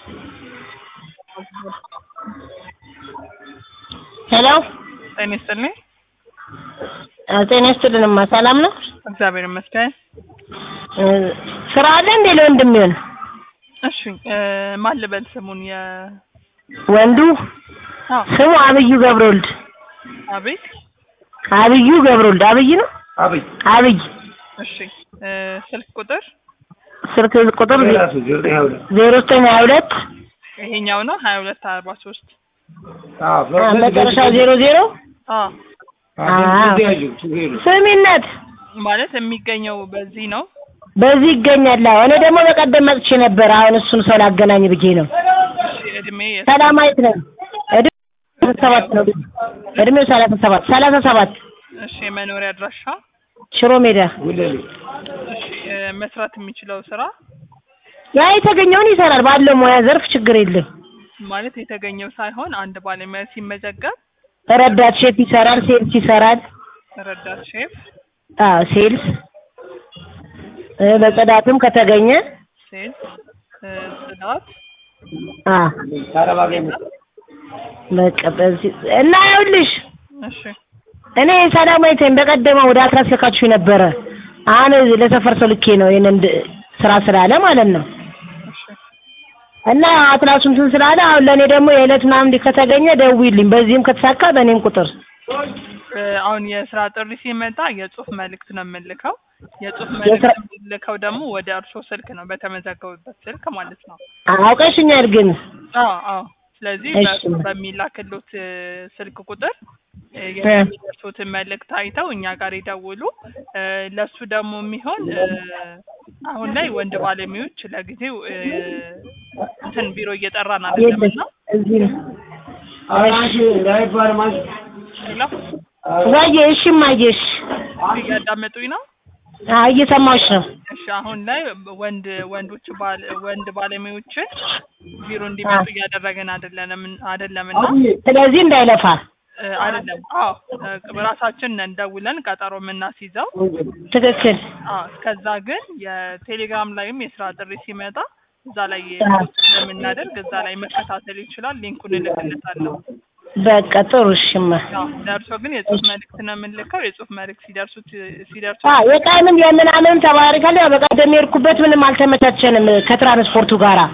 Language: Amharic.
ሄሎ ጤና ይስጥልኝ። ጤና ይስጥልንማ ሰላም ነው? እግዚአብሔር ይመስገን። እ ስራ አለ እንዴ ለወንድም ይሆን እሺ እ ማን ልበል ስሙን? የ ወንዱ አዎ ስሙ አብዩ ገብረወልድ አቤት አብዩ ገብረወልድ አብይ ነው አብይ አብይ እሺ እ ስልክ ቁጥር ስልክ ቁጥር ራሱ ዘጠኝ ሀያ ሁለት ዜሮ ዘጠኝ ሀያ ሁለት ይሄኛው ነው ሀያ ሁለት አርባ ሶስት አዎ መጨረሻ ዜሮ ዜሮ አዎ ስሚነት ማለት የሚገኘው በዚህ ነው። በዚህ ይገኛል። አዎ እኔ ደግሞ በቀደም መጥቼ ነበር። አሁን እሱን ሰው ላገናኝ ብዬ ነው። እሺ እድሜ ሰላማዊት ነው። እድሜው ሰባት ነው። እድሜው ሰላሳ ሰባት ሰላሳ ሰባት እሺ የመኖሪያ አድራሻ ሽሮ ሜዳ እሺ እ መስራት የሚችለው ስራ ያ የተገኘውን ይሰራል። ባለው ሙያ ዘርፍ ችግር የለም። ማለት የተገኘው ሳይሆን አንድ ባለሙያ ሲመዘገብ ረዳት ሼፍ ይሰራል፣ ሴልስ ይሰራል። ረዳት ሼፍ፣ አዎ ሴልስ እ በጽዳትም ከተገኘ ሴልስ፣ እ ጽዳት አዎ በቃ በዚህ እና ይኸውልሽ እሺ እኔ ሰላማዊት ነኝ። በቀደመ ወደ አትራስ ልካችሁ ነበረ። አሁን ለሰፈር ሰው ልኬ ነው ይሄንን ስራ ስላለ ማለት ነው። እሺ እና አትላሱ እንትን ስላለ አሁን ለእኔ ደግሞ የዕለት ምናምን እንዲህ ከተገኘ ደውይልኝ። በዚህም ከተሳካ በእኔም ቁጥር እ አሁን የስራ ጥሪ ሲመጣ የጽሁፍ መልእክት ነው የምልከው። የጽሁፍ የስራ- መልእክት የምልከው ደግሞ ወደ እርሶ ስልክ ነው፣ በተመዘገቡበት ስልክ ማለት ነው። አውቀሽኛል ግን አዎ አዎ። ስለዚህ እሺ። በእርሶ በሚላክሎት እ ስልክ ቁጥር እ እ። የሚደርሱትን መልእክት አይተው እኛ ጋር ይደውሉ። እ ለሱ ደግሞ የሚሆን እ አሁን ላይ ወንድ ባለሙያዎች ለጊዜው እ እንትን ቢሮ እየጠራን አይደለም የለም እና እዚህ ነው። ሌላ ዋዬ እሺ እማዬሽ እያዳመጡኝ ነው። አዎ እየሰማሁሽ ነው። እሺ አሁን ላይ ወንድ ወንዶች ባል ወንድ ባለሙያዎችን ቢሮ እንዲመጡ እያደረገን አይደለንም አይደለምና ስለዚህ እንዳይለፋ እ አይደለም። አዎ እ ራሳችን ነን ደውለን ቀጠሮ የምናስይዘው። ትክክል። አዎ እስከዛ ግን የቴሌግራም ላይም የስራ ጥሪ ሲመጣ እዛ ላይ አዎ። ስለምናደርግ እዛ ላይ መከታተል ይችላል። ሊንኩን እልክለታለሁ። በቃ ጥሩ እሽማ አዎ ደርሶ ግን የጽሁፍ መልእክት ነው የምንልከው። የጽሁፍ መልእክት ሲደርሱት ሲደርሱ አዎ የቀንም የምናምንም ተባሪካል። ያው በቀደም የሄድኩበት ምንም አልተመቻቸንም ከትራንስፖርቱ ጋራ